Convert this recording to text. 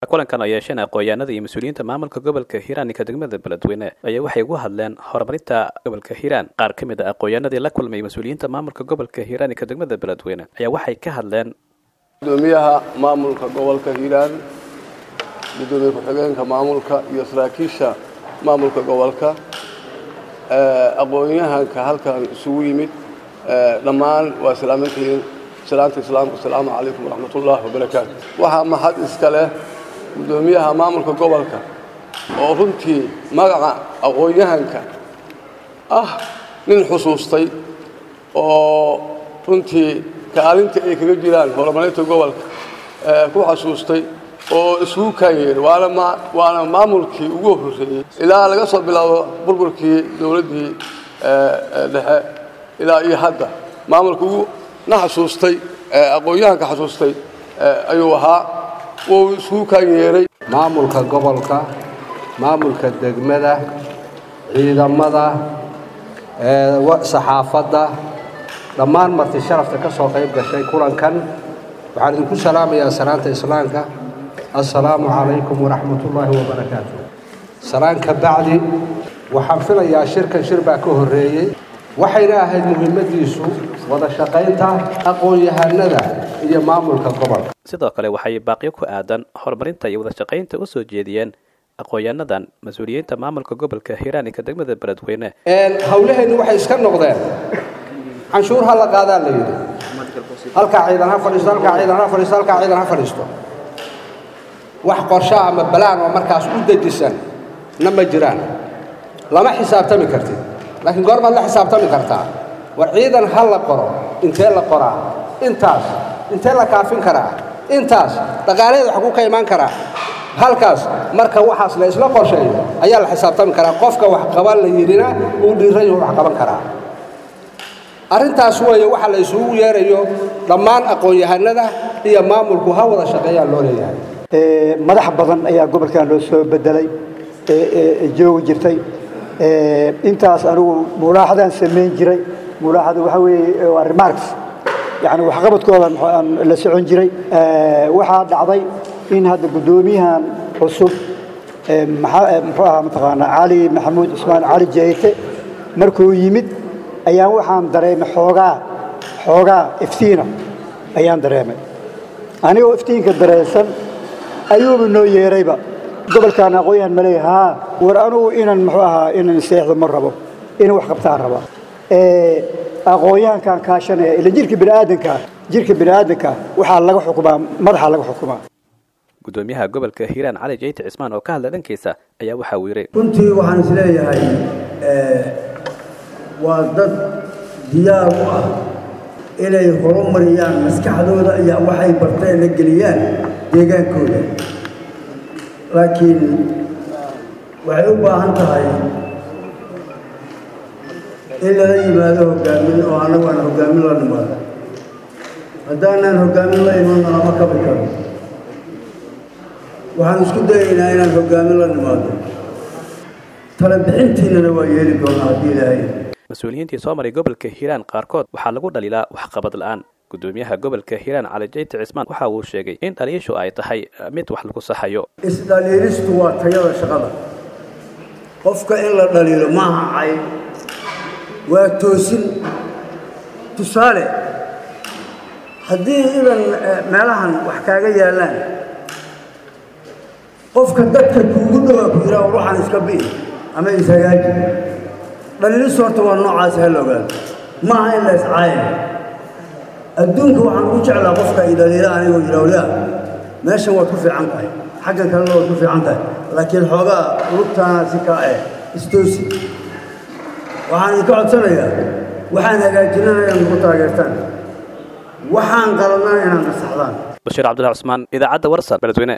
kulankan oo yeesheen aqoon-yahanada iyo mas-uuliyiinta maamulka gobolka hiiraan ka degmada beledweyne ayaa waxay ugu hadleen horumarinta gobolka hiiraan qaar ka mid a aqoon-yahanadii la kulmay mas-uuliyiinta maamulka gobolka hiiraan ka degmada beledweyne ayaa waxay ka hadleen gudoomiyaha maamulka gobolka hiiraan gudoomiye ku-xigeenka maamulka iyo saraakiisha maamulka gobolka aqoon-yahanka halkan isugu yimid dhammaan waa salaamantihiin salaanta islaamka asalaamu calaykum waraxmatullaahi wabarakaatu waxaa mahad iska leh gudoomiyaha maamulka gobolka oo runtii magaca aqoon-yahanka ah nin xusuustay oo runtii kaalinta ay kaga jiraan horumarinta gobolka ku xasuustay oo isugu kaanyeeray waana maamulkii ugu horreeyey ilaa laga soo bilaabo burburkii dowladdii dhexe ilaa iyo hadda maamulka ugu na xasuustay aqoon-yahanka xasuustay ayuu ahaa wuu isugu kaanyeeray maamulka gobolka maamulka degmada ciidamada saxaafadda dhammaan marti sharafta ka soo qayb gashay kulankan waxaan idinku salaamayaa salaanta islaamka assalaamu calaykum waraxmatullaahi wabarakaatu salaan ka bacdi waxaan filayaa shirkan shir baa ka horreeyey waxayna ahayd muhiimadiisu wada shaqaynta aqoon-yahanada iyo maamulka gobolka sidoo kale waxay baaqyo ku aadan horumarinta iyo wada shaqaynta u soo jeediyeen aqoon-yahanadan mas-uuliyiinta maamulka gobolka hiiraan ka degmada beledweyne hawlaheennu waxay iska noqdeen canshuur ha la qaadaa la yidhi halkaa ciidan ha fadhiisto halkaa ciidan ha fadhiisto halkaa ciidan ha fadhiisto wax qorsho ama balaan oo markaas u dejisan na ma jiraan lama xisaabtami kartid laakiin goormaad la xisaabtami kartaa war ciidan ha la qoro intee la qoraa intaas intee la kaafin karaa intaas dhaqaalaheeda xaguu ka imaan karaa halkaas marka waxaas la isla qorsheeyo ayaa la xisaabtami karaa qofka wax qaban la yidhina uu dhiiran yahu wax qaban karaa arrintaas weeye waxa la isugu yeerayo dhammaan aqoon-yahanada iyo maamulku ha wada shaqeeyaan loo leeyahay madax badan ayaa gobolkan loo soo bedelay joogi jirtay intaas anigu mulaaxadaan samayn jiray mulaaxada waxaa weeye waa remarks yani waxqabadkooda aan la socon jiray waxaa dhacday in hadda guddoomiyahan cusub muxuu ahaa mataqaanaa cali maxamuud cusmaan cali jeyte markuu yimid ayaan waxaan dareemay xoogaa xoogaa iftiina ayaan dareemay anigoo iftiinka dareensan ayuuba noo yeerayba gobolkaan aqoon-yahan ma leeya haa war anugu inan muxuu ahaa inan seexdo ma rabo inan wax qabtaan raba aqoon-yahankaan kaashanaya ila jirka biniaadanka jirka biniaadanka waxaa laga xukumaa madaxa laga xukumaa gudoomiyaha gobolka hiiraan cali jeyte cismaan oo ka hadla dhankiisa ayaa waxa uu yidhi runtii waxaan is leeyahay waa dad diyaar u ah inay horumariyaan maskaxdooda iyo waxay barteen la geliyaan deegaankooda laakiin waxay u baahan tahay in lala yimaado hoggaamin oo annagu aan hoggaamin la nimaado haddaanaan hoggaamin la imanno lama kabi karo waxaan isku dayaynaa inaan hoggaamin la nimaado tala bixintiinana waa yeeli doonaa haddii ilaahay mas-uuliyiintii soo maray gobolka hiiraan qaarkood waxaa lagu dhaliilaa waxqabad la-aan gudoomiyaha gobolka hiiraan cali jeyte cismaan waxa uu sheegay in dhaliishu ay tahay mid wax lagu saxayo isdhaliilistu waa tayada shaqada qofka in la dhaliilo maaha cay waa toosin tusaale haddii idan meelahan wax kaaga yaallaan qofka dadka kuugu dhowaa ku yidhaha war waxaan iska bi'i ama ishagaaji dhaliilistu horta waa noocaas ha la ogaado maaha in la iscaaya adduunka waxaan ugu jeclaa qofka i dhaliila anigoo yidha waliya meeshan waad ku fiican tahay xaggan kalena waad ku fiican tahay laakiin xoogaa lugtaana si kaa eh istoosi waxaan idinka codsanayaa waxaan hagaajinana inaad nagu taageertaan waxaan qaladnana inaad nasaxdaan bashiir cabdullahi cusmaan idaacadda warsan beledweyne